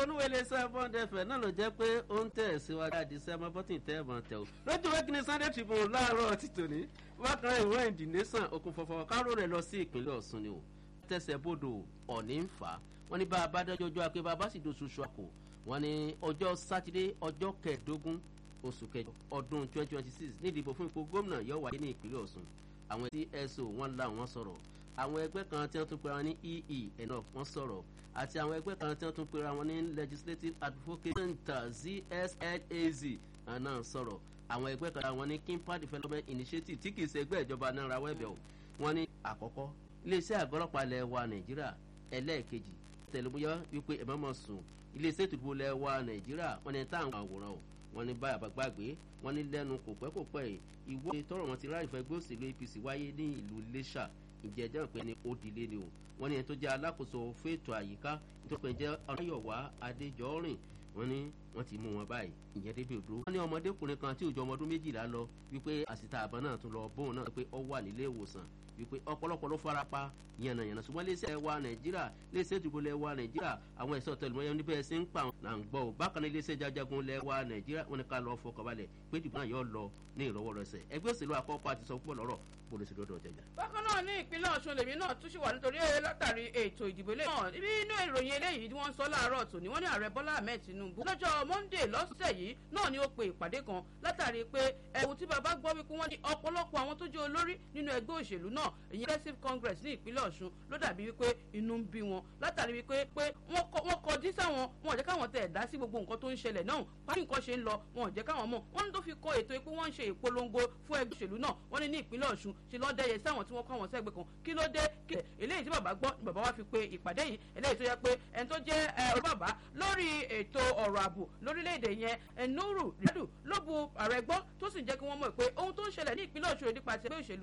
onúwèlé seven fm náà ló jẹ́ pé ó ń tẹ̀ síwájú àdìsẹ́ ọmọ bọ́tì tẹ́ ẹ̀mọ́ tẹ̀ o lójú wẹ́kì ní sunday tribune láàárọ̀ ti tòní bákan náà ìwé ìdí nation okùn fọfọ káró rẹ̀ lọ sí ìpínlẹ̀ ọ̀ṣun ni o tẹ̀sẹ̀ bodò ọ̀ní ń fà á wọ́n ní bá a bá dájọ́ ọjọ́ akẹ́ bá a bá sì doṣù ṣọ́kù wọ́n ní ọjọ́ sátidé ọjọ́ kẹẹ̀ẹ́dógún oṣù kẹjọ ọdún twenty twenty six ní ìdìbò fún ipò gómìnà yóò wáyé ní ìpínlẹ̀ ọ̀ṣun àwọn tso wọn la wọn sọ̀rọ̀ àwọn ẹgbẹ́ kan tí wọ́n tún pera wọn ní ee ẹ̀nà wọn sọ̀rọ̀ àti àwọn ẹgbẹ́ kan tí wọ́n tún pera wọn ní legislative advocacy center zslaz náà sọ̀rọ̀ àwọn ẹgbẹ́ kan wọn ní kimpa development initiative tí kìí ṣe ẹgbẹ́ ìjọba náà ra wẹ́bẹ̀ o wọ́n ní àkọ́kọ́ iléeṣẹ́ àgọ́lọ́pàá ilẹ̀ wa nàìjíríà ẹlẹ́ẹ̀kejì tẹlifíyà wípé ẹ̀ má mọ̀ sùn iléeṣẹ́ ìtòkùn ilẹ̀ wa nàìjíríà wọ́n ní táwọn àwòrán o wọ́n ní báyà bá gbàgbé wọ́n ní lẹ́nu kò pẹ́ kò pẹ́ ìwé tọrọ wọn ti ráàyè fún ẹgbẹ́ òṣèlú apc wáyé ní ìlú iléṣà ìjẹ́ ẹjọ́ pé ní ó dilé ni o wọ́n ní ẹni tó jẹ́ alákòóso fètò àyíká nítorí pé jẹ́ ọ̀nàyọ̀wá adéjọ́rìn wọ́n ní wọ́n ti mú wọn báyìí ìyẹn débi òdúró. wọ́n ní ọmọdékùnrin kan tí òjò ọmọ ọdún méjìlá lọ wípé àsìta àbọ̀ náà tún lọ bóun náà pé ó wà nílé ìwòsàn wípé ọ̀pọ̀lọpọ̀ ló fara pa yànnàyànnà ṣùgbọ́n léṣẹ́ wa nàìjíríà léṣẹ́ ìdìbò lẹ̀ wa nàìjíríà àwọn ẹ̀ṣọ́ tẹlifíwọ́n níbẹ̀ ṣe ń pa là ń gbọ́ ò bákan náà léṣẹ́ jajagun lẹ̀ wa nàìjíríà wọn ni ká lọ fọkànbalẹ̀ pé ìdìbò náà yóò lọ ní ìrọwọ́rọsẹ̀ ẹgbẹ́ òṣèlú àkọ́kọ́ àti sọ púpọ̀ lọ́rọ̀ polisi lọ́dọ̀ jẹjà. bákan náà ní ìpínlẹ̀ ọ̀ṣun lèmi náà tún ṣì wà nítorí látàrí ètò ìdìbò ilé náà ibi inú ìròyìn eléyìí tí wọ́n ń sọ láàárọ̀ tòní wọ́n ní ààrẹ bọ́lá ahmed tinubu lọ́jọ́ monday lọ́sẹ̀ yìí náà ni ó pe ìpàdé kan látàrí pé ẹ̀wù tí bàbá gbọ́ wípé wọ́n ní ọ̀pọ̀lọpọ̀ àwọn tó jẹ́ olórí nínú ẹgbẹ́ òṣèlú náà ìyẹn progressive congress ní ìpínlẹ̀ ọ̀ṣun ló dàbí wípé inú ń bí wọn látàrí wípé pé wọ́n kọjú sáwọn wọn ò jẹ́ káwọn tẹ̀ dá sí gbogbo nǹkan tó ń ṣẹlẹ̀ náà pàṣẹ nǹkan ṣe ń lọ wọn ò jẹ́ káwọn mọ̀ wọ́n ní tó fi kọ ètò pé wọ́n ń ṣe ìpolongo fún ẹgbẹ́ òṣèlú náà wọ́n ní ní ìpínlẹ̀ ọ̀ṣun ṣe lọ́ dẹ́yẹ sáwọn tí wọ́n kọ́ àwọn sẹ́gbẹ̀ kan kí ló dé kí eléyìí tí bàbá gbọ́ ni bàbá wa fi pe ìpàdé yìí eléyìí tó yẹ pé ẹni tó jẹ́ olùbàbá lórí ètò ọ̀rọ̀ ààbò lórílẹ̀‐èdè yẹn ẹnúrù rẹ́dù ló bu ààrẹ gbọ́ tó sì jẹ́ kí wọ́n mọ̀ pé ohun tó ń ṣẹlẹ̀ ní ìpínlẹ̀ ọ̀ṣun nípa ti ẹgbẹ́ òṣèlú